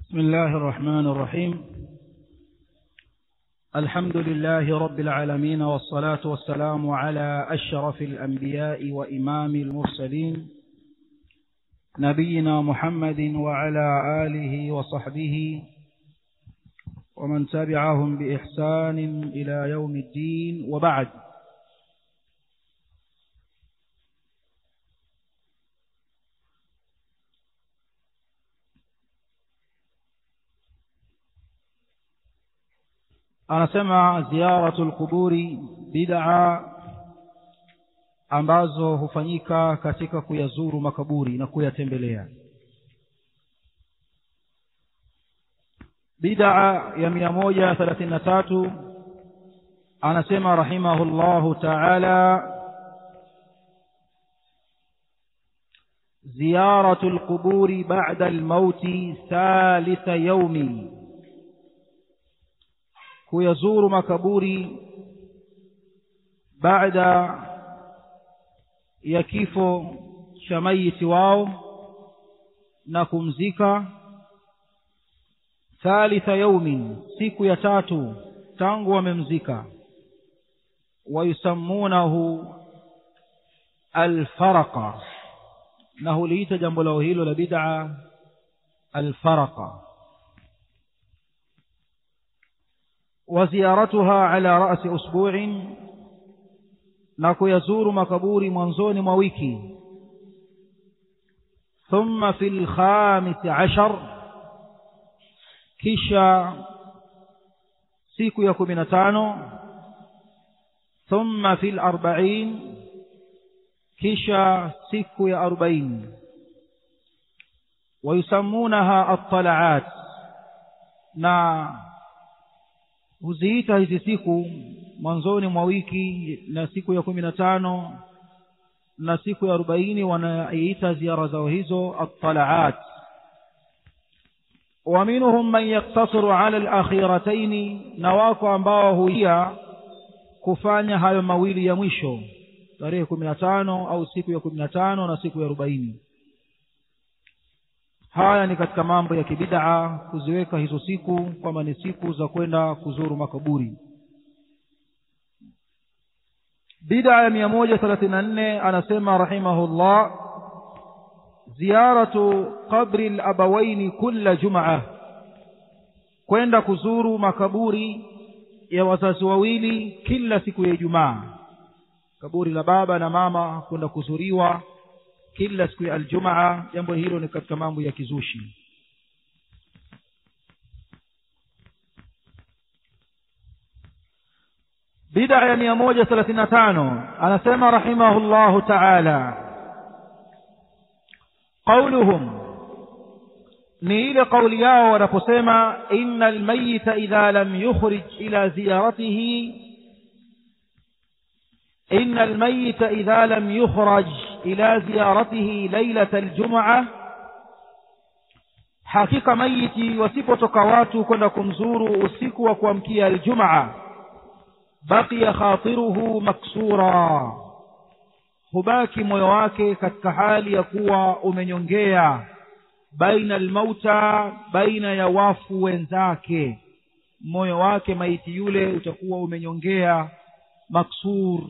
بسم الله الرحمن الرحيم الحمد لله رب العالمين والصلاة والسلام على أشرف الأنبياء وإمام المرسلين نبينا محمد وعلى آله وصحبه ومن تبعهم بإحسان إلى يوم الدين وبعد anasema ziyaratul quburi bid'a ambazo hufanyika katika kuyazuru makaburi na kuyatembelea bid'a ya mia moja thelathini na tatu anasema rahimahullahu ta'ala زيارة القبور بعد الموت ثالث يوم kuyazuru makaburi baada ya kifo cha mayiti wao na kumzika thalitha yaumin siku ya tatu tangu wamemzika wayusammunahu alfaraqa na huliita jambo lao hilo la bid'a alfaraqa وزيارتها على رأس أسبوع نكو يزور مكبور منزون مويكي ثم في الخامس عشر كشا سيكو يكو تانو ثم في الأربعين كشا سيكو يا أربعين ويسمونها الطلعات na huziita hizi siku mwanzoni mwa wiki na siku ya kumi na tano na siku ya arobaini wanaiita ziara zao hizo attalaat wa minhum man yaktasiru ala alakhirataini na wako ambao huia kufanya hayo mawili ya mwisho tarehe kumi na tano au siku ya kumi na tano na siku ya arobaini haya ni katika mambo ya kibidaa kuziweka hizo siku kwamba ni siku za kwenda kuzuru makaburi bidaa ya mia moja thelathini na nne anasema rahimahullah ziyaratu qabri labawaini kulla jumaa kwenda kuzuru makaburi ya wazazi wawili kila siku ya ijumaa kaburi la baba na mama kwenda kuzuriwa kila siku ya aljumaa jambo hilo ni katika mambo ya kizushi bid'a ya mia moja thelathini na tano anasema rahimahullahu taala qauluhum ni ile kauli yao wanaposema inna almayita idha lam yukhrij ila ziyaratihi inna almayita idha lam yukhraj إلى زيارته ليلة الجمعة hakika maiti wasipotoka watu kwenda kumzuru usiku wa kuamkia aljumaa baqiya khatiruhu maksura hubaki moyo wake katika hali ya kuwa umenyongea baina almauta baina ya wafu wenzake moyo wake maiti yule utakuwa umenyongea maksur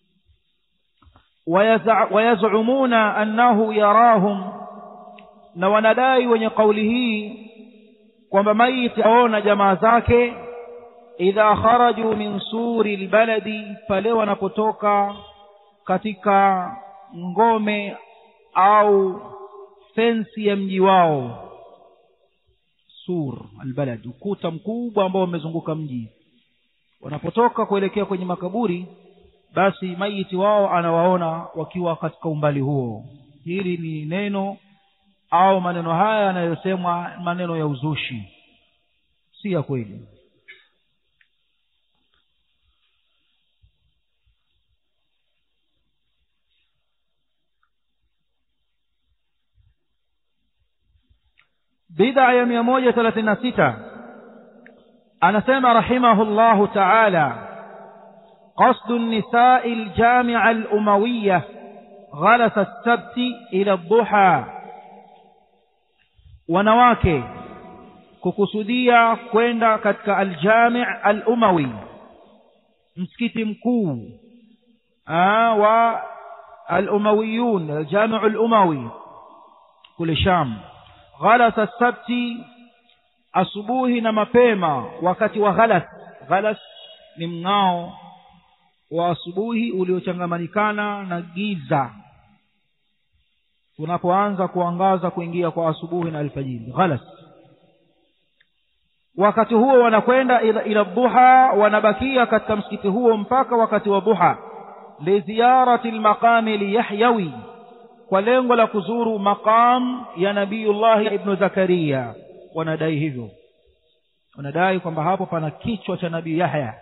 ويزعمون أنه يراهم na wanadai wenye kauli hii kwamba maiti aona jamaa zake idha kharaju min suri lbaladi pale wanapotoka katika ngome au fensi ya mji wao sur albalad ukuta mkubwa ambao umezunguka mji wanapotoka kuelekea kwenye makaburi basi maiti wao anawaona wakiwa katika umbali huo hili ni neno au maneno haya yanayosemwa maneno ya uzushi si ya kweli bid'a ya mia moja thelathini na sita anasema rahimahullahu taala قصد النساء الجامعة الأموية غلس السبت إلى الضحى wanawake kukusudia kwenda katika aljami' al-umawi msikiti mkuu wa al-umawiyun aljami' al-umawi kule Sham ghalas as-sabti asubuhi na mapema wakati wa ghalas ghalas ni mng'ao wa asubuhi uliochangamanyikana na giza unapoanza kuangaza kuingia kwa asubuhi na alfajiri ghalas wakati huo wanakwenda ila, ila dhuha wanabakia katika msikiti huo mpaka wakati wa dhuha liziyarati lmaqami liyahyawi kwa lengo la kuzuru maqam ya nabiyullahi ibnu zakaria wanadai hivyo wanadai kwamba hapo pana kichwa cha nabii yahya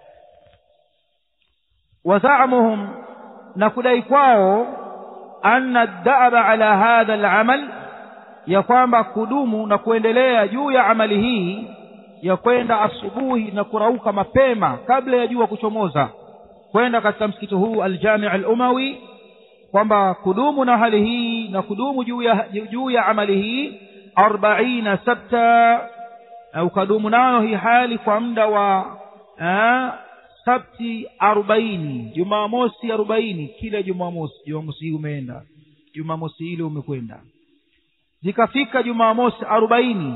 wazamuhum na kudai kwao anna daba ala hadha alamal ya kwamba kudumu na kuendelea juu ya amali hii ya kwenda asubuhi na kurauka mapema kabla ya jua kuchomoza kwenda katika msikiti huu aljami' al-umawi kwamba kudumu na hali hii na kudumu juu ya juu ya amali hii 40 sabta au kadumu nayo hii hali kwa muda wa eh, sabti 40 jumamosi 40 kila jumamosi jumamosi hii umeenda jumamosi ile umekwenda zikafika jumamosi 40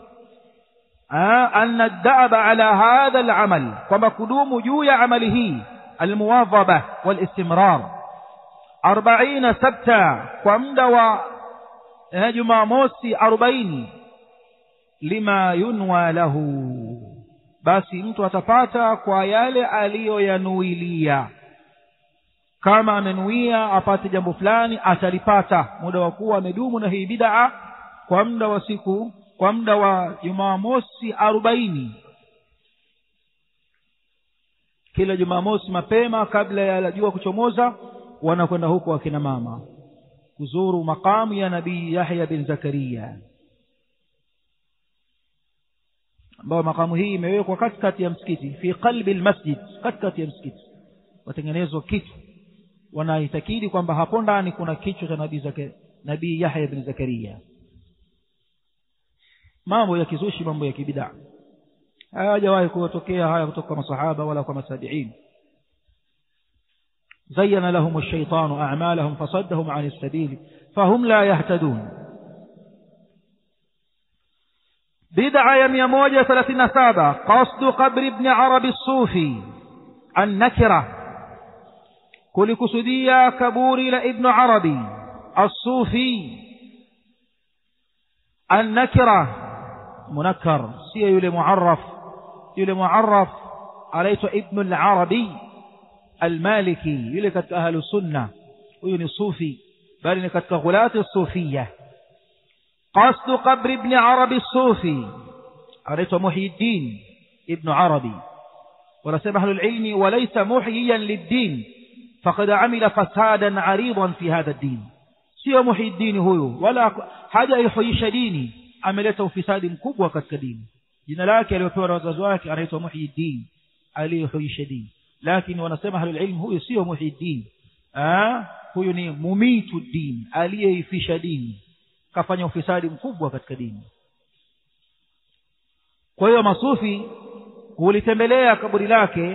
أن الدأب على هذا العمل كما قدوم جوي عمله المواظبة والاستمرار أربعين سبتا ومدوى هجم موسي أربعين لما ينوى له basi mtu atapata kwa yale aliyoyanuilia kama amenuia apate jambo fulani atalipata muda wa kuwa amedumu na hii bid'a kwa muda wa siku kwa muda wa jumamosi arobaini kila jumamosi mapema kabla ya jua kuchomoza wanakwenda huko akina mama kuzuru maqamu ya nabii yahya bin zakaria ambayo makamu hii imewekwa katikati ya msikiti fi qalbi almasjid katikati ya msikiti watengenezwa kitu wanaitakidi kwamba hapo ndani kuna kichwa cha nabii zake nabii yahya bin zakaria mambo ya kizushi mambo ya kibidaa hayajawahi kutokea haya kutoka kwa masahaba wala kwa masabiin زين لهم الشيطان أعمالهم فصدهم عن السبيل فهم لا يهتدون بدعة يمية موجة ثلاثين سابة قصد قبر ابن عربي الصوفي النكرة كل كسدية كبوري لابن عربي الصوفي النكرة منكر سي يلي معرف يلي معرف عليت ابن العربي المالكي يلي كتك أهل السنة ويلي الصوفي بل كتك غلاة الصوفية قصد قبر ابن عربي الصوفي عليت محي الدين ابن عربي ورسم أهل العلم وليس محييا للدين فقد عمل فسادا عريضا في هذا الدين sio muhiddini huyu wala haja ihuisha dini ameleta ufisadi mkubwa katika dini jina lake aliyopewa na wazazi wake anaitwa muhiddin aliyehuisha dini lakini wanasema ahlul ilm huyu sio muhiddin huyu ni mumitu dini aliyeifisha dini kafanya ufisadi mkubwa katika dini kwa hiyo masufi hulitembelea kaburi lake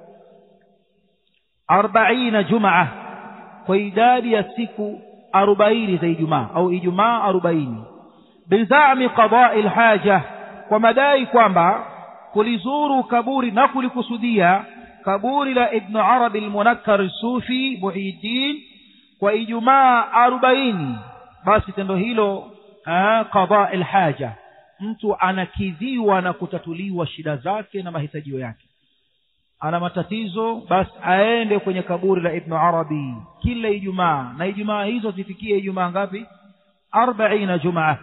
arbaina jumaa kwa idadi ya siku arobaini za ijumaa au ijumaa arobaini bizami qadai lhaja kwa madai kwamba kulizuru kaburi na kulikusudia kaburi la ibnu arabi lmunakkar sufi muhiddin kwa ijumaa arobaini basi tendo hilo qadai lhaja mtu anakidhiwa na kutatuliwa shida zake na mahitajio yake ana matatizo basi aende kwenye kaburi la ibnu arabi kila ijumaa na ijumaa hizo zifikie ijumaa ngapi arbaina jumaa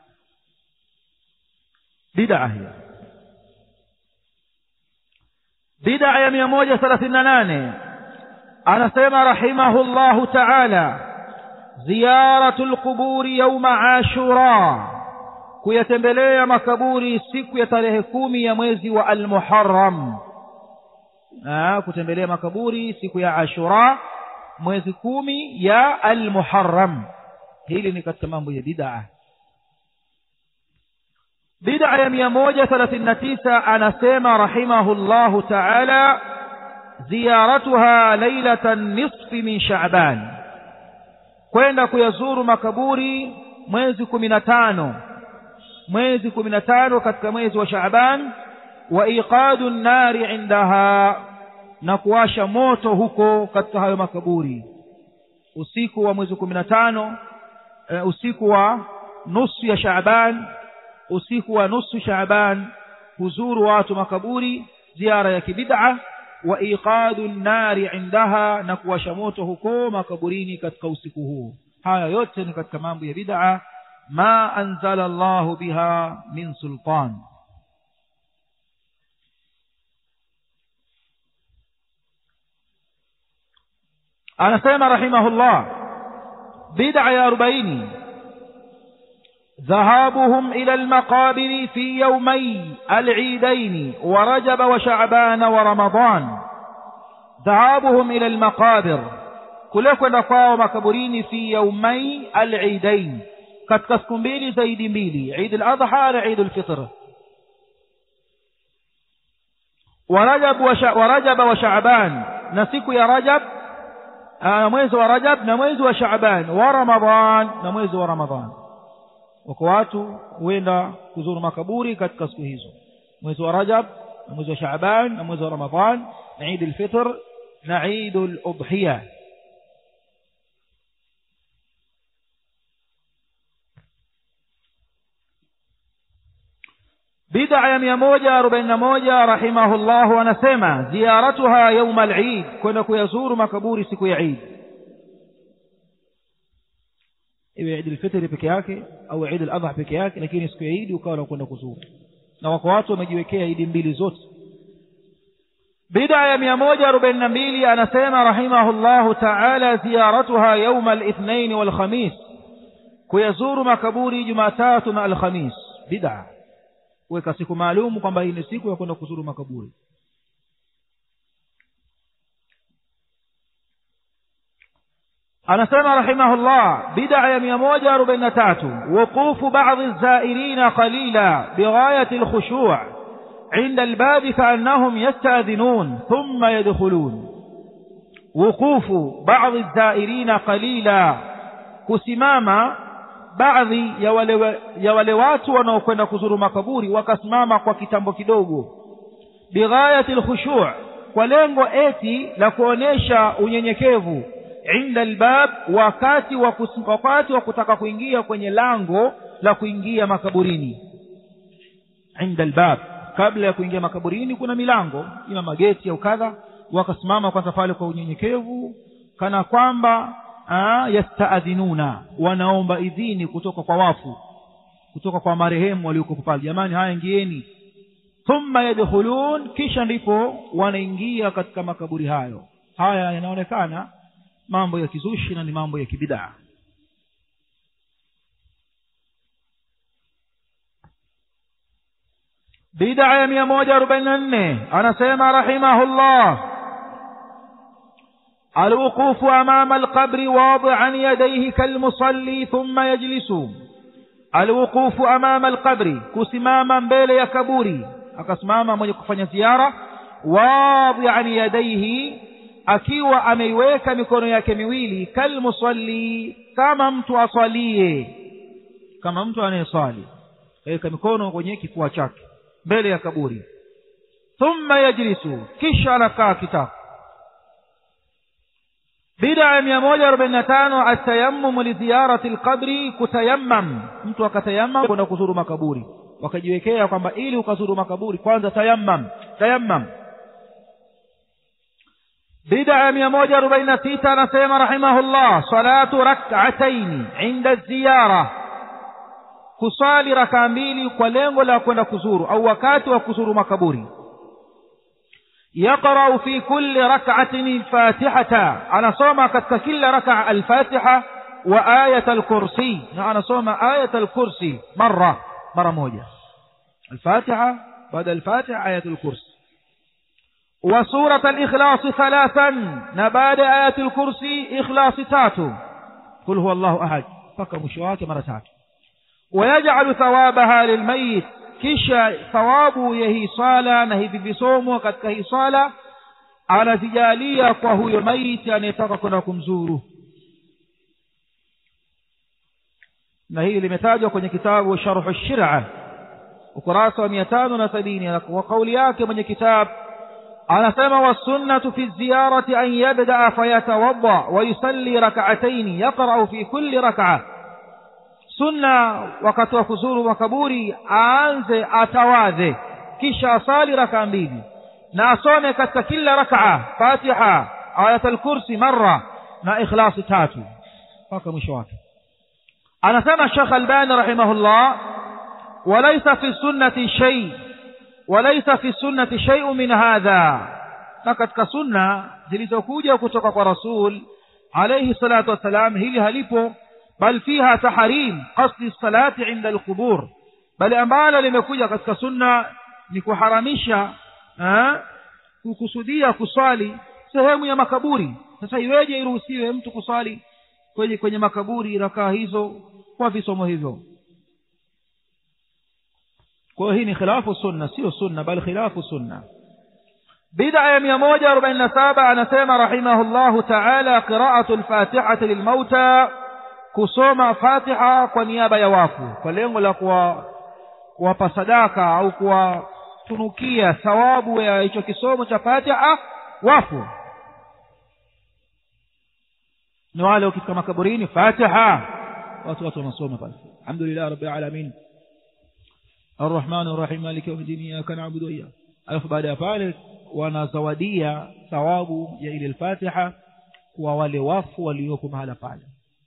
bidaa hiyo bidaa ya mia moja thelathini na nane anasema rahimahu llahu taala ziyaratu lquburi yauma ashura kuyatembelea makaburi siku ya tarehe kumi ya mwezi wa almuharam kutembelea makaburi siku ya ashura mwezi kumi ya almuharam hili ni katika mambo ya bid'a bid'a ya mia moja thelathini na tisa anasema rahimahullahu taala ziyaratuha lailata nisfi min shaaban kwenda kuyazuru makaburi mwezi kumi na tano mwezi kumi na tano katika mwezi wa shaaban wa iqadu nnari indaha na kuwasha moto huko katika hayo makaburi usiku wa mwezi kumi na tano uh, usiku wa nusu ya shaaban usiku wa nusu shaaban huzuru watu makaburi ziara ya kibid'a wa iqadu nnari indaha na kuwasha moto huko makaburini katika usiku huu haya yote ni katika mambo ya bid'a ma anzala Allahu biha min sultan anasema rahimahullah bid'a ya 40 ذهابهم إلى المقابر في يومي العيدين ورجب وشعبان ورمضان ذهابهم إلى المقابر kule kwenda kwao makaburini fi yaumai alidain katika siku mbili zaidi mbili idi ladha na idi lfitr warajaba wa shaban na siku ya rajab na mwezi wa rajab na mwezi wa shaban wa ramadan na mwezi wa ramadan wako watu huenda kuzuru makaburi katika siku hizo mwezi wa rajab na mwezi wa shaban na mwezi wa ramadan na idi lfitr na idi ludhiya bid'a ya mia moja arobaini na moja rahimahullahu anasema ziyaratuha yauma alid kwenda kuyazuru makaburi siku ya idi iwe idi lfitri peke yake au idi ladha peke yake lakini siku ya idi ukawa nakwenda kuzuru na wako watu wamejiwekea idi mbili zote bid'a ya mia moja arobaini na mbili anasema rahimahullahu taala ziyaratuha yauma alithnaini walkhamis kuyazuru makaburi jumatatu na alkhamis bid'a kuweka siku maalum kwamba hii ni siku ya kwenda kuzuru makaburi anasema rahimahullah bid'a ya mia moja arobaini na tatu wuqufu ba'dhi zairina qalila bighayati alkhushu' عند الباب كأنهم يستأذنون ثم يدخلون وقوف بعض الزائرين قليلا كسماما baadhi ya wale, ya wale watu wanaokwenda kuzuru makaburi wakasimama kwa kitambo kidogo bighayati lkhushu' kwa lengo eti la kuonesha unyenyekevu inda albab wakati wa wakati wa kutaka kuingia kwenye lango la kuingia makaburini inda albab kabla ya kuingia makaburini kuna milango ima mageti au kadha wakasimama kwanza pale kwa unyenyekevu kana kwamba yastaadhinuna wanaomba idhini kutoka kwa wafu kutoka kwa marehemu walioko pale jamani haya ingieni thumma yadkhulun kisha ndipo wanaingia katika makaburi hayo haya yanaonekana mambo ya kizushi na ni mambo ya kibidaa bid'a ya mia moja arobaini na nne anasema rahimahullah الوقوف أمام القبر واضعا يديه كالمصلي ثم يجلس الوقوف أمام القبر كسماما بيل يكبوري akasimama mwenye kufanya ziara wadhian yadaihi akiwa ameiweka mikono yake miwili kalmusalli kama mtu aswalie kama mtu anayeswali kaweka mikono kwenye kifua chake mbele ya kaburi thumma yajlisu kisha anakaa kitako bid'a ya mia moja arobaini na tano atayammumu liziyarati lqabri kutayammam mtu akatayammam kwenda kuzuru makaburi wakajiwekea kwamba ili ukazuru makaburi kwanza tayammam tayammam bid'a ya mia moja arobaini na sita anasema rahimahullah salatu rak'ataini inda ziyara kusali rakaa mbili kwa lengo la kwenda kuzuru au wakati wa kuzuru makaburi يقرأ في كل ركعة الفاتحة أنا صوم كتك كل ركعة الفاتحة وآية الكرسي أنا صوم آية الكرسي مرة مرة موجة الفاتحة بعد الفاتحة آية الكرسي وسورة الإخلاص ثلاثا نباد آية الكرسي إخلاص تاتو قل هو الله أحد فكر مشوات مرة تاتو ويجعل ثوابها للميت kisha thawabu ya hii swala na hivi visomo katika hii swala anazijalia kwa huyo maiti anayetaka kwenda kumzuru na hili limetajwa kwenye kitabu sharhu shira ukurasa wa mia tano na sabini kwa kauli yake mwenye kitabu anasema wasunnatu fi ziyarati an yabdaa fayatawadda wayusalli rakataini yaqrau fi kulli rakaa sunna wakati wa kuzuru makaburi aanze atawadhe kisha asali rakaa mbili na asome katika kila rakaa fatiha ayat alkursi marra na ikhlasi tatu mpaka mwisho wake anasema shekh albani rahimahullah walaisa fi sunnati shay walaisa fi sunnati shay'un min hadha na katika sunna zilizokuja kutoka kwa rasul alayhi salatu wassalam hili halipo bal fiha tahrim qasdi salati inda alqubur bali ambalo limekuja katika sunna ni kuharamisha kukusudia kuswali sehemu ya makaburi sasa iweje iruhusiwe mtu kuswali kwenye kwenye makaburi rakaa hizo kwa visomo hivyo kwa hii ni khilafu sunna sio sunna bali khilafu sunna bid'a ya mia moja arobaini na saba anasema rahimahullahu taala qiraatu lfatihati lilmauta kusoma fatiha kwa niaba ya wafu kwa lengo la kuwapa sadaka au kuwatunukia thawabu ya hicho kisomo cha fatiha wafu ni wale ukifika makaburini fatiha watu watu wanasoma pale alhamdulillah rabbil alamin الرحمن الرحيم مالك يوم الدين إياك نعبد وإياك alafu baada ya pale wanazawadia thawabu ya ile al-Fatiha kwa wale wafu walioko mahala pale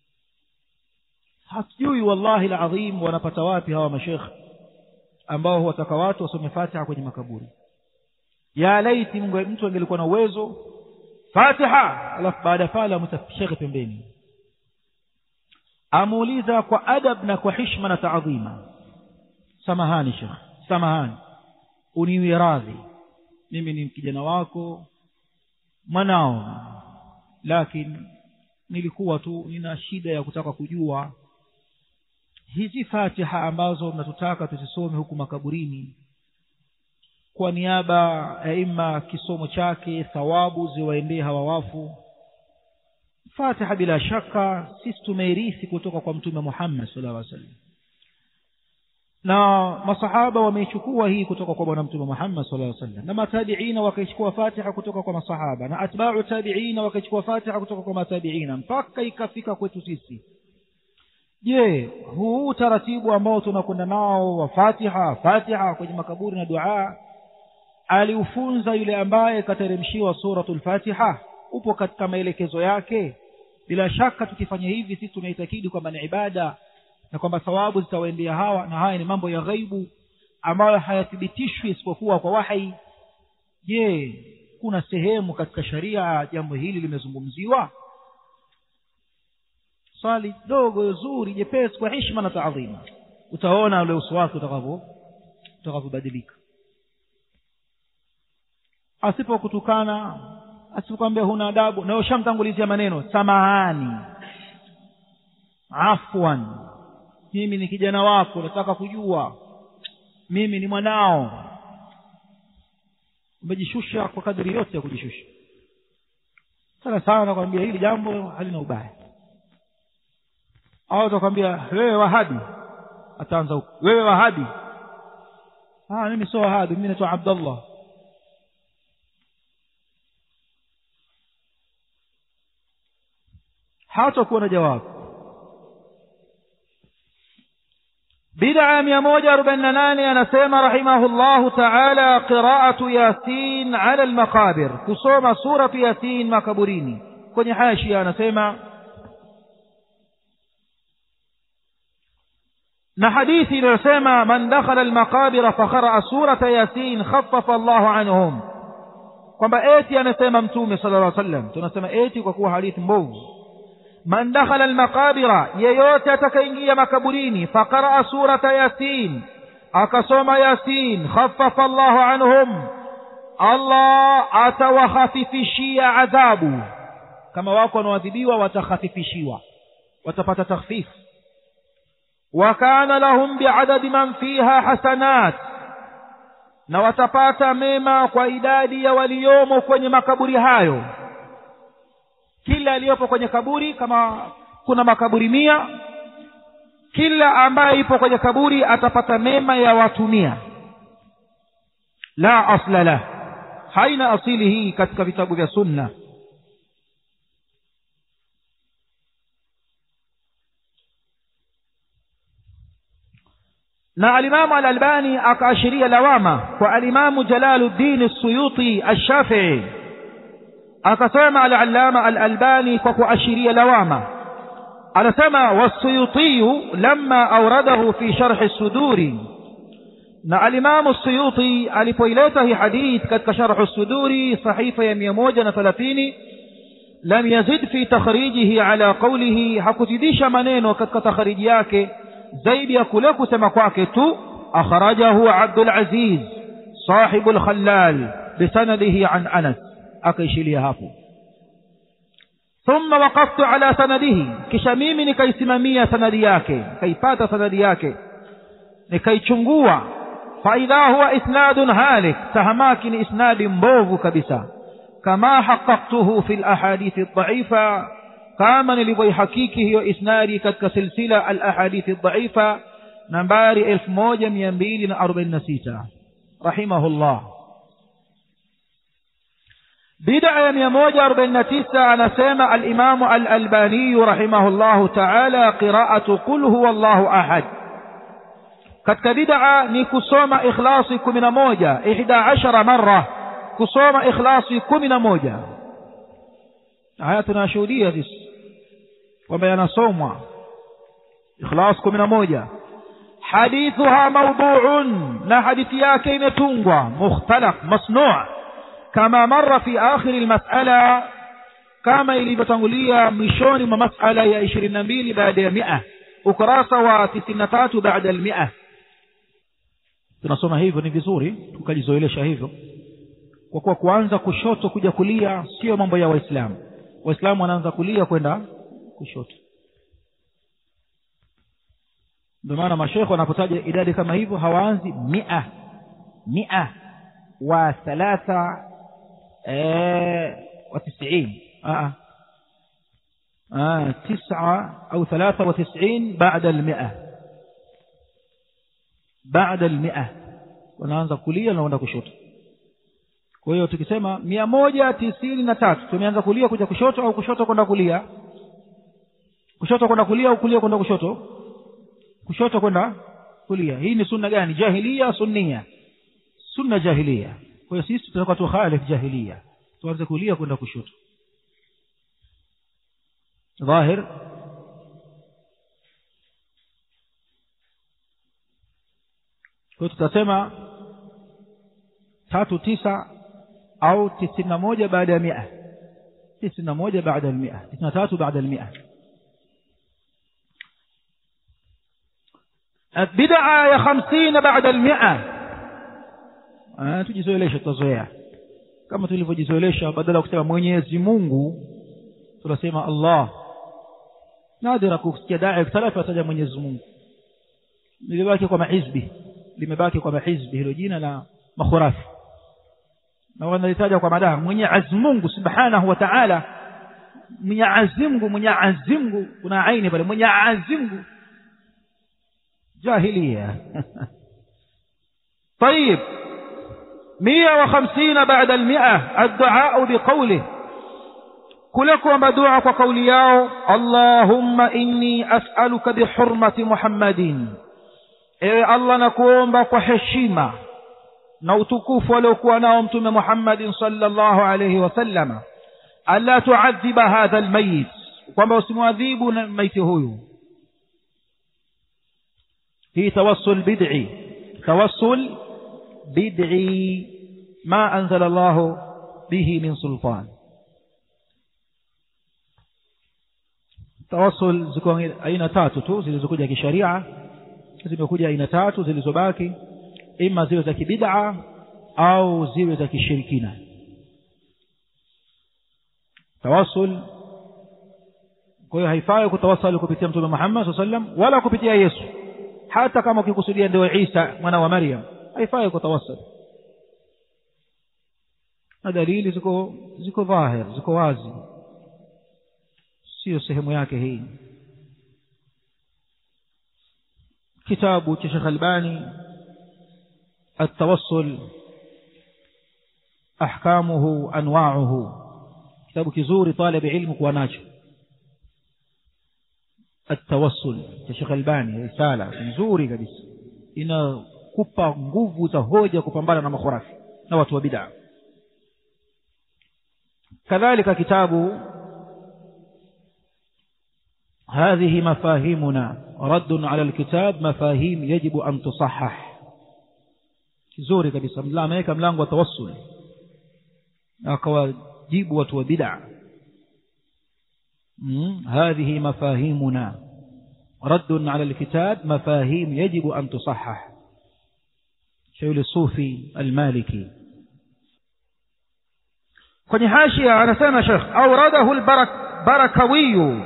hatujui wallahi alazim wanapata wapi hawa mashekh ambao wataka watu wasome Fatiha kwenye makaburi ya laiti mtu angelikuwa na uwezo Fatiha alafu baada ya pale amtashekhe pembeni amuuliza kwa adab na kwa hishma na taadhima samahani shekh samahani uniwie radhi mimi ni kijana wako mwanao lakini nilikuwa tu nina shida ya kutaka kujua hizi fatiha ambazo mnatutaka tuzisome huku makaburini kwa niaba ya ima kisomo chake thawabu ziwaendee hawa wafu fatiha bila shaka sisi tumeirithi kutoka kwa mtume muhammad sallallahu alaihi wasallam na masahaba wameichukua hii kutoka kwa bwana mtume Muhammad sallallahu alaihi wasallam na matabiina wakaichukua Fatiha kutoka kwa masahaba na atba'u tabiina wakaichukua Fatiha kutoka kwa matabiina mpaka ikafika kwetu sisi je huu utaratibu ambao tunakwenda nao wa Fatiha Fatiha kwenye makaburi na dua aliufunza yule ambaye kateremshiwa suratul Fatiha upo katika maelekezo yake bila shaka tukifanya hivi sisi tunaitakidi kwamba ni ibada na kwamba thawabu zitawaendea hawa na haya ni mambo ya ghaibu ambayo hayathibitishwi isipokuwa kwa wahai je kuna sehemu katika sharia jambo hili limezungumziwa swali dogo zuri jepesi kwa heshima na taadhima utaona ule uso wake utakavyo utakavyobadilika asipokutukana asipokwambia huna adabu na ushamtangulizia maneno samahani afwan mimi ni kijana wako nataka kujua mimi ni mwanao umejishusha kwa kadri yote ya kujishusha sana sana nakwambia hili jambo halina ubaya au atakwambia wewe wahabi ataanza huko wewe wahabi ah mimi sio wahabi mimi naitwa abdallah hatakuwa na jawabu بدعة ميموجة أربعين ناني أنا سيما رحمه الله تعالى قراءة ياسين على المقابر كسوم سورة ياسين مكبريني كوني حاشي أنا سيما نحديثي نسيما من دخل المقابر فقرأ سورة ياسين خفف الله عنهم kwamba eti anasema mtume sala llah sallam tunasema eti kwa kuwa hadithi mbovu man dakhala almaqabira yeyote atakaingia makaburini faqaraa surata yasin akasoma yasin khaffafa allahu anhum allah atawakhafifishia adhabu kama wako wanaoadhibiwa watakhafifishiwa watapata takhfif وكان لهم بعدد من فيها حسنات na watapata mema kwa idadi ya waliomo kwenye makaburi hayo kila aliyopo kwenye kaburi kama kuna makaburi mia kila ambaye ipo kwenye kaburi atapata mema ya watu mia la asla lah haina asili hii katika vitabu vya sunna na alimamu alalbani akaashiria lawama kwa alimamu jalaluddin suyuti alshafii akasema alalama alalbani kwa kuashiria lawama anasema wasuyutiyu lama auradahu fi sharhi suduri na alimamu suyuti alipoileta hii hadith katika sharhu suduri sahifa ya mia moja na thelathini lam yazid fi takhrijihi ala qawlihi hakuzidisha maneno katika takhriji yake zaidi ya kule kusema kwake tu akhrajahu abdul aziz sahibu lkhallal bisanadihi an anas akaishilia hapo thumma waqaftu ala sanadihi kisha mimi nikaisimamia sanadi yake nikaipata sanadi yake nikaichungua faidha huwa isnadun halik tahamaki ni isnadi mbovu kabisa kama haqaqtuhu fi lahadithi dhaifa kama nilivyoihakiki hiyo isnadi katika silsila alahadithi dhaifa nambari elfu moja mia mbili na arobaini na sita rahimahullah bid'a ya mia moja arobaini na tisa anasema alimamu alalbaniyu rahimahullahu taala qiraatu qul huwa llahu ahad katika bid'a ni kusoma ikhlasi kumi na moja ihda ashara mara kusoma ikhlasi kumi na moja haya tunashuhudia sisi kwamba yanasomwa ikhlas kumi na moja hadithuha mawduun na hadithi yake imetungwa mukhtalaq masnuu kama mara fi akhiri lmasala kama ilivyotangulia mwishoni mwa masala ya ishirini na mbili baada ya mia ukurasa wa tisini na tatu baada ya mia tunasoma hivyo ni vizuri tukajizoelesha hivyo kwa kuwa kuanza kushoto kuja kulia sio mambo ya waislamu waislamu wanaanza kulia kwenda kushoto ndio maana mashekhe wanapotaja idadi kama hivyo hawaanzi mia mia wa thalatha wa tisiin تسعة أو ثلاثة وتسعين بعد المئة بعد المئة wanaanza kulia na wanaenda kushoto kwa hiyo tukisema mia moja tisini na tatu tumeanza kulia kuja kushoto au kushoto kwenda kulia kushoto kwenda kulia au kulia kwenda kushoto kushoto kwenda kulia hii ni sunna gani jahilia sunnia sunna jahilia kwa hiyo sisi tutakuwa tukhalif jahilia tuanze kulia kwenda kushoto ظاهر kwa tutasema tatu tisa au tisini na moja baada ya mia tisini na moja baada ya mia tisini na tatu baada ya mia bidaa ya hamsini baada ya mia tujizoeleshe tutazoea kama tulivyojizoelesha badala ya kusema mwenyezi mungu tunasema allah nadira kusikia dai salafi ataja mwenyezi mungu limebaki kwa mahizbi limebaki kwa mahizbi hilo jina la makhurafi na wanalitaja kwa madaha mwenyezi mungu subhanahu wa taala mwenyezi mungu mwenyezi mungu kuna aini pale mwenyezi mungu جاهلية طيب مية وخمسين بعد المئة الدعاء بقوله كلكم بدعاء وقولياه اللهم إني أسألك بحرمة محمد إيه الله نكون بقحشيمة نوتكوف ولو كنا أمتم محمد صلى الله عليه وسلم ألا تعذب هذا الميت وما اسمعذيب ميت هو في توسل بدعي توسل بدعي ما أنزل الله به من سلطان tawassul ziko aina tatu tu zilizokuja kisharia zimekuja aina tatu zilizobaki ima ziwe za kibid'a au ziwe za kishirikina tawassul kwa hiyo haifai kutawasali kupitia mtume Muhammad SAW sallam wala kupitia Yesu hata kama ukikusudia ndio Isa mwana wa Maryam haifai kutawasali na dalili ziko ziko dhahir ziko wazi sio sehemu yake hii kitabu cha Sheikh Albani التوصل أحكامه أنواعه كتاب كزوري طالب علم وناجه التوصل ya Sheikh Albani risala nzuri kabisa inakupa nguvu za hoja kupambana na makhurafi na watu wa bid'a kadhalika kitabu هذه مفاهيمنا رد على الكتاب مفاهيم يجب أن تصحح kizuri kabisa ameweka mlango wa tawassul akawajibu watu wa bid'a هذه مفاهيمنا رد على الكتاب مفاهيم يجب أن تصحح شيخ الصوفي المالكي kwenye hashia anasema shekh auradahu lbarakawiyu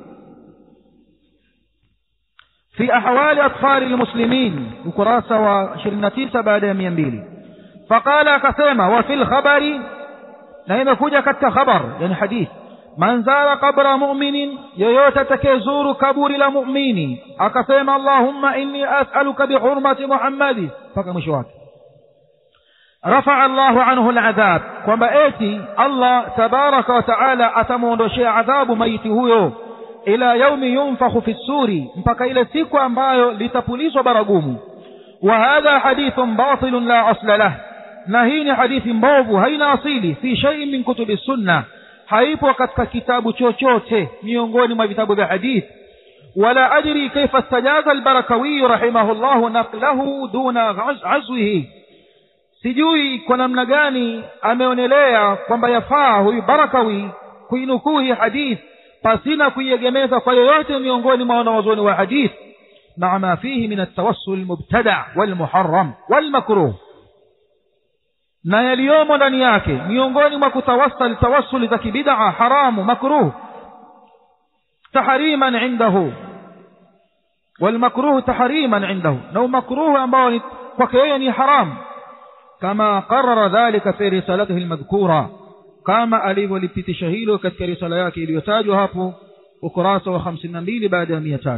في أحوال أطفال المسلمين ukurasa و29 baada ya 200 فقال akasema وفي الخبر na imekuja katika khabar yani hadith man zara qabra mu'minin yoyote atakayezuru kaburi la mu'mini akasema allahumma inni as'aluka bihurmati muhammadi mpaka mwisho wake رفع الله عنه العذاب kwamba eti Allah tabaraka wa taala atamuondoshea adhabu maiti huyo ila yaumi yunfakhu fi ssuri mpaka ile siku ambayo litapulizwa baragumu wa hadha hadithun batilun la asla lah na hii ni hadithi mbovu haina asili fi shay'in min kutubi sunna haipo katika kitabu chochote miongoni mwa vitabu vya hadithi wala adri kaifa istajaza albarakawi rahimahullahu naqlahu duna azwihi sijui kwa namna gani ameonelea kwamba yafaa huyu barakawi kuinukuu hii hadithi pasina kuiegemeza kwa yoyote miongoni mwa wanawazuoni wa hadith maa ma fihi min altawassul mubtada walmuharram walmakruh na yaliyomo ndani yake miongoni mwa kutawassal tawassuli za kibidaa haramu makruh tahriman indahu والمكروه تحريما عنده لو مكروه ambao kwake yeye ni haram kama qarara dhalika fi risalatihi almadhkura kama alivyolipitisha hilo katika risala yake iliyotajwa hapo ukurasa wa 52 baada ya 300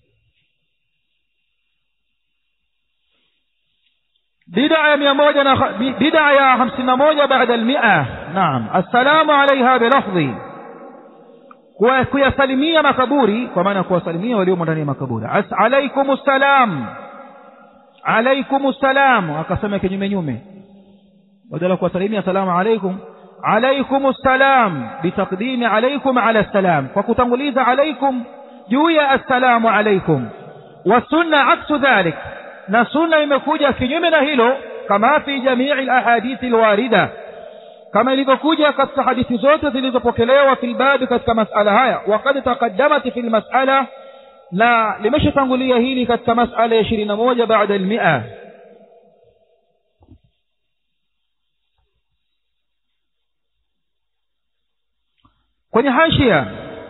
bid'a ya 100 na bid'a ya 51 baada al-100 naam assalamu alaiha bilafdhi kuyasalimia makaburi kwa maana kuwasalimia waliomo ndani ya makaburi alaikum salam alaikum salam akasema kinyume nyume badala kuwasalimia asalamu alaikum عليكم السلام بتقديم عليكم على السلام فكتنغليز عليكم جوية السلام عليكم والسنة عكس ذلك نسنة يمكوجة في يمنا هيلو كما في جميع الأحاديث الواردة كما ilivyokuja katika hadithi zote zilizopokelewa fi lbabi katika masala haya wakad taqaddamat fi lmasala na limeshatangulia hili katika masala ya ishirini na moja baada almia kwenye hashia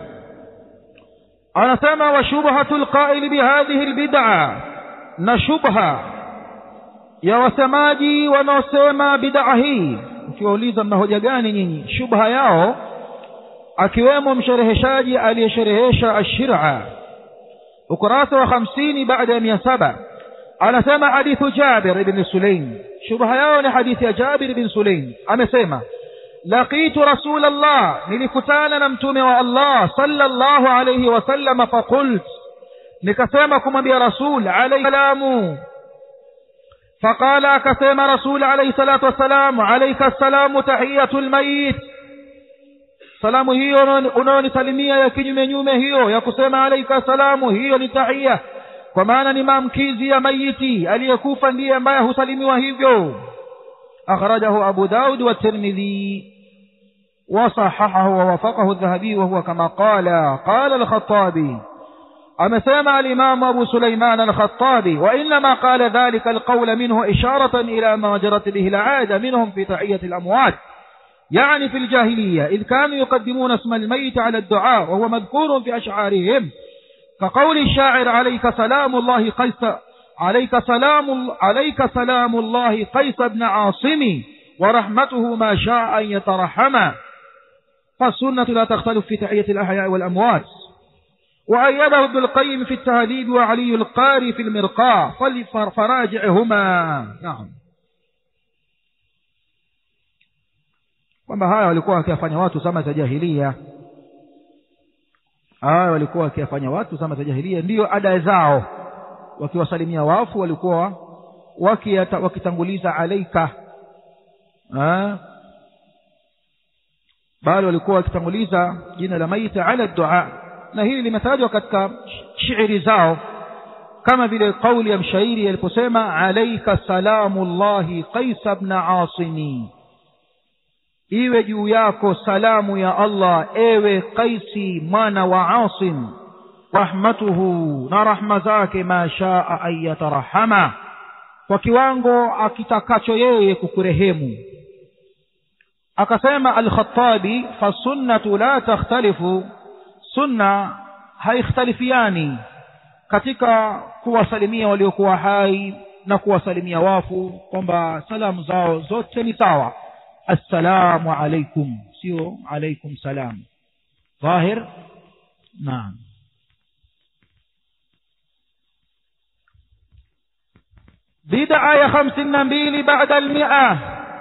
anasema wa shubhatu lqaili bihadhihi lbid'a na shubha ya wasemaji wanaosema bid'a hii ukiwauliza mna hoja gani nyinyi shubha yao akiwemo mshereheshaji aliyesherehesha ashira ukurasa wa hamsini baada ya mia saba anasema hadithu jabir ibni sulaim shubha yao ni hadithi ya jabir ibn sulaim amesema laqitu rasul allah nilikutana na mtume wa allah sallallahu alayhi wasallam faqult nikasema kumwambia rasul alayhi salamu فقال akasema rasul alayhi salatu wassalam alayka assalamu tahiyatul mayit salamu hiyo unaonisalimia ya kinyume nyume hiyo ya kusema alayka salamu hiyo ni tahia kwa maana ni maamkizi ya mayiti aliyekufa ndiye ambaye husalimiwa hivyo أخرجه أبو داود والترمذي وصححه ووافقه الذهبي وهو كما قال قال الخطابي أما سمع الإمام أبو سليمان الخطابي وإنما قال ذلك القول منه إشارة إلى ما جرت به العادة منهم في تحية الأموات يعني في الجاهلية إذ كانوا يقدمون اسم الميت على الدعاء وهو مذكور في أشعارهم كقول الشاعر عليك سلام الله قيس عليك سلام عليك سلام الله قيس بن عاصم ورحمته ما شاء أن يترحم فالسنة لا تختلف في تحية الأحياء والأموات وأيده ابن القيم في التهذيب وعلي القاري في المرقاة فراجعهما نعم kwamba haya walikuwa wakiyafanya watu zama za jahilia haya walikuwa wakiyafanya watu zama za jahilia ndiyo ada zao wakiwasalimia wafu walikuwa wakiyata, wakitanguliza alaika bali walikuwa wakitanguliza jina la maiti ala dua na hili limetajwa katika shairi zao kama vile kauli ya mshairi aliposema alaika salamu llahi qaisa bna asimi iwe juu yako salamu ya allah ewe qaisi mwana wa asim rahmatuhu na rahma zake ma shaa an yatarahama kwa kiwango akitakacho yeye kukurehemu akasema alkhatabi fasunnatu la takhtalifu sunna haikhtalifiani katika kuwasalimia waliokuwa hai na kuwasalimia wafu kwamba salamu zao zote ni sawa assalamu alaikum sio alaikum salam dhahir naam بدعة يا خمسين نبيل بعد المئة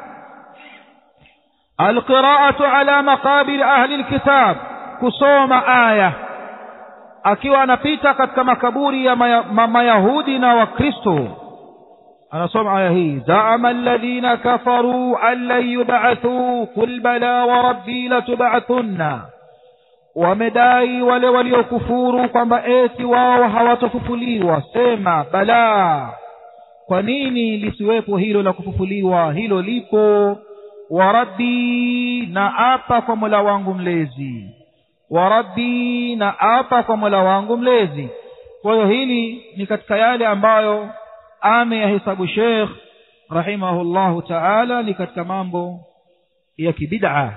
القراءة على مقابر أهل الكتاب كصوم آية akiwa anapita katika makaburi ya mayahudi na wakristo anasoma aya hii zaama alladhina kafaruu an lan yubathuu qul bala wa rabbi latubathunna wamedai wale waliokufuru kwamba eti wao hawatofufuliwa sema balaa kwa nini lisiwepo hilo la kufufuliwa hilo lipo wa rabbi na apa kwa mola wangu mlezi wa rabbi na apa kwa mola wangu mlezi kwa hiyo hili ni katika yale ambayo ameyahesabu shekh rahimahullahu taala ni katika mambo ya kibid'a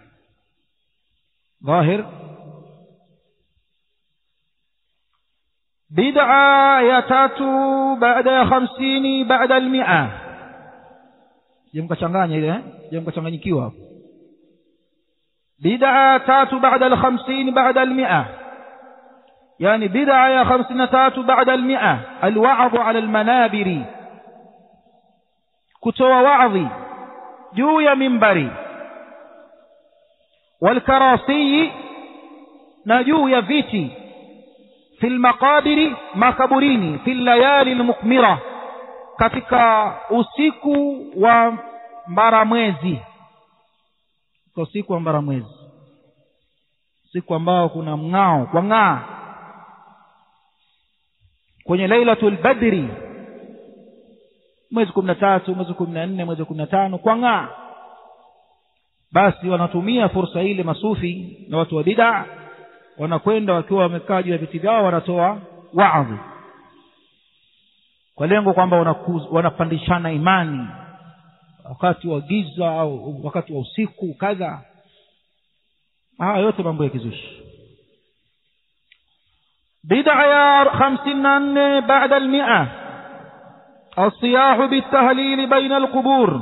dhahir bid'a ya tatu baada ya hamsini baada almia je mkachanganya ile je mkachanganyikiwa hapo bid'a tatu baada alhamsini baada almia يعني بدعة يا خمسين تات بعد المئة الوعظ على المنابر كتوى وعظي جوي منبري والكراسي نجوي فيتي في المقابر مكبريني في الليالي المقمرة katika usiku wa mbaramwezi usiku wa mbaramwezi usiku ambao kuna mng'ao kwa ng'aa kwenye lailatul badri mwezi kumi na tatu mwezi kumi na nne mwezi kumi na tano kwa ng'aa basi wanatumia fursa ile masufi na watu wa bidaa wanakwenda wakiwa wamekaa juu ya viti vyao wanatoa waadhi kwa lengo kwamba wanapandishana imani wakati wa giza au wakati wa usiku kadha haya yote mambo ya kizushi بدعة يا خمسين بعد المئة الصياح بالتهليل بين القبور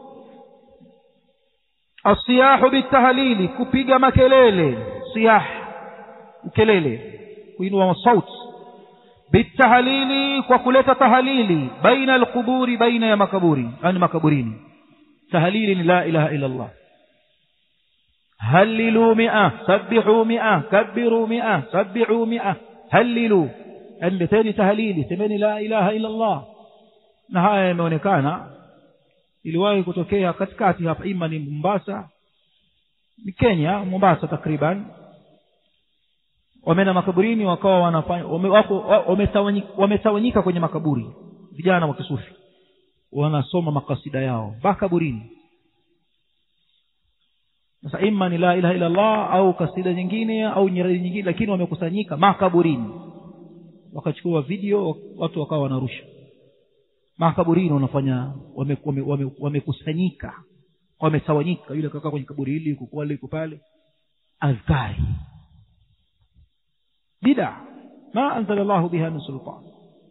الصياح بالتهليل كبيغا مكليل صياح مكليل kuinua صوت بالتهليل وكلة تهليل بين القبور بين يا مكبوري يعني مكبورين تهليل لا إله إلا الله هللوا مئة سبحوا مئة كبروا مئة سبحوا مئة halilu yani leteni tahalili semeni la ilaha illa Allah na haya yameonekana iliwahi kutokea katikati hapa ima ni Mombasa ni Kenya Mombasa takriban wameenda makaburini wakawa wanafanya wametawanyika kwenye makaburi vijana wa kisufi wanasoma makasida yao makaburini sasa ima ni la ilaha illa Allah au kasida nyingine au nyiradi nyingine lakini wamekusanyika makaburini wakachukua video watu wakawa wanarusha makaburini wanafanya wamekusanyika wame, wame wametawanyika yule kakaa kwenye kaburi hili yuko pale yuko pale adhkari bid'a ma anzala llahu biha min sultan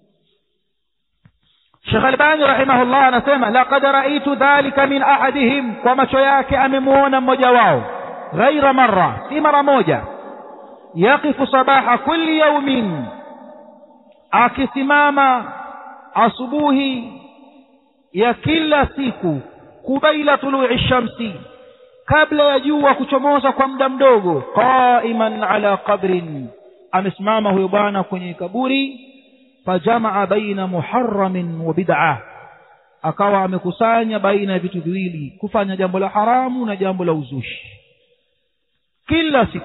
Sheikh Albani rahimahullah anasema laqad raitu dhalika min ahadihim, kwa macho yake amemuona mmoja wao, ghaira marra, si mara moja, yaqifu sabaha kulli yaumin, akisimama asubuhi ya kila siku, kubaila tului shamsi, kabla ya jua kuchomoza kwa muda mdogo, qaiman ala qabrin, amesimama huyo bwana kwenye kaburi fajamaa baina muharamin wa bid'a, akawa amekusanya baina ya vitu viwili, kufanya jambo la haramu na jambo la uzushi kila siku.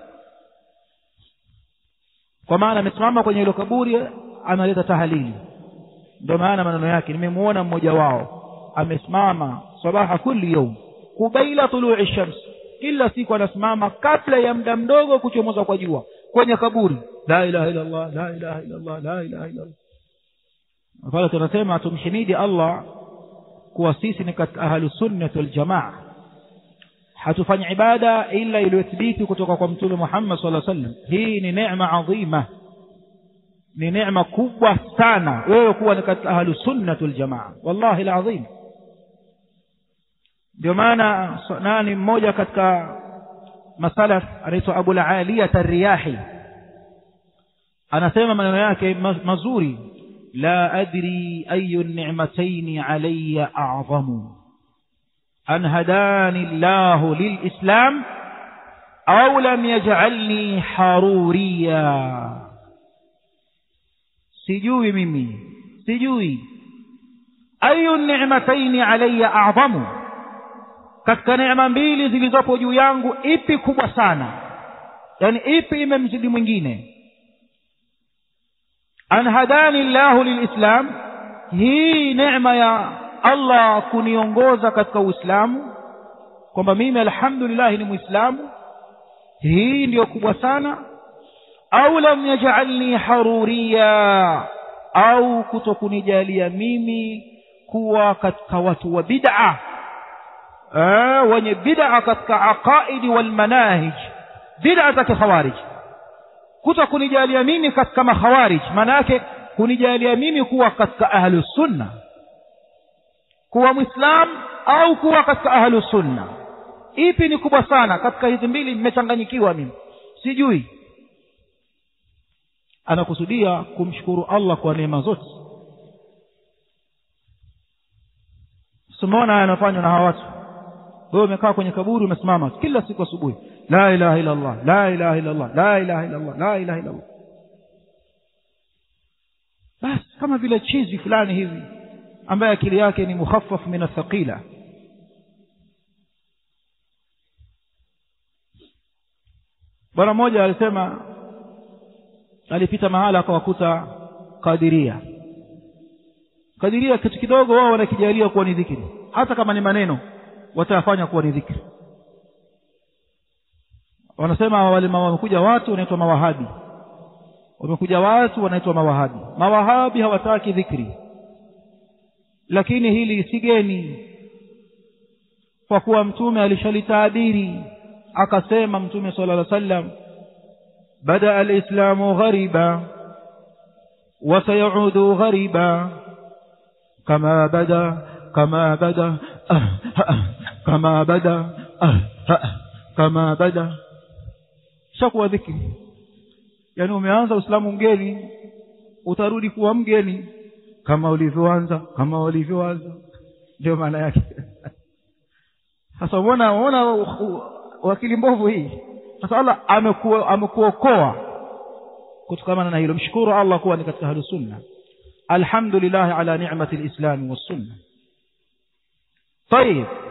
Kwa maana amesimama kwenye hilo kaburi, analeta tahalili. Ndio maana maneno yake, nimemuona mmoja wao amesimama sabaha kulli yaum kubaila tului shams, kila siku anasimama kabla ya muda mdogo kuchomoza kwa jua kwenye kaburi la ilaha illa Allah la ilaha illa Allah la ilaha illa Allah pale tunasema tumhimidi Allah kuwa sisi ni katika ahlu sunnah wal jamaa hatufanyi ibada ila iliyothibiti kutoka kwa mtume Muhammad sallallahu alaihi wasallam hii ni neema adhima ni neema kubwa sana wewe kuwa ni katika ahlu sunnah wal jamaa wallahi alazim ndio maana nani mmoja katika masalaf anaitwa Abu al-Aliyah ar-Riyahi anasema maneno yake mazuri la adri ayu ni'matayn alayya a'zamu an hadani Allah lilislam au lam yaj'alni haruriya sijui mimi sijui ayu ni'matayn alayya a'zamu katika neema mbili zilizopo juu yangu ipi kubwa sana yani ipi imemzidi mwingine an hadani llahu lilislam hii neema ya allah kuniongoza katika uislamu kwamba mimi alhamdulillah ni muislamu hii ndiyo kubwa sana au lam yajalni haruriya au kutokunijalia mimi kuwa katika watu wa bid'a wenye bid'a katika aqaidi wal manahij bid'a za kikhawarij kuto kunijalia mimi katika makhawarij maana yake kunijalia mimi kuwa katika ahlu sunna kuwa muislam au kuwa katika ahlu sunna ipi ni kubwa sana katika hizi mbili nimechanganyikiwa mimi sijui anakusudia kumshukuru Allah kwa neema zote simuona yanafanywa na hawa watu wewe umekaa kwenye kaburi umesimama kila siku asubuhi la ilaha illa Allah la ilaha illa Allah la ilaha illa Allah la ilaha illa Allah basi kama vile chizi fulani hivi ambaye akili yake ni mukhaffaf min athqila bwana mmoja alisema alipita mahala akawakuta kadiria kadiria kitu kidogo wao wanakijalia kuwa ni dhikri hata kama ni maneno watayafanya kuwa ni dhikri wanasema wale wamekuja watu wanaitwa mawahabi wamekuja watu wanaitwa mawahabi mawahabi hawataki dhikri lakini hili si geni kwa kuwa mtume alishalitabiri akasema mtume sala llah sallam bada alislamu ghariba وسيعود غريبا كما بدا كما بدا أه أه كما بدا أه أه كما بدا shakuwa dhikri yaani umeanza uislamu mgeni utarudi kuwa mgeni kama ulivyoanza kama ulivyoanza ndio maana yake sasa umeona umeona wakili mbovu hii sasa allah amekuokoa kutokana na hilo mshukuru allah kuwa ni katika ahlu sunna alhamdulillah ala ni'mati lislami wassunna طيب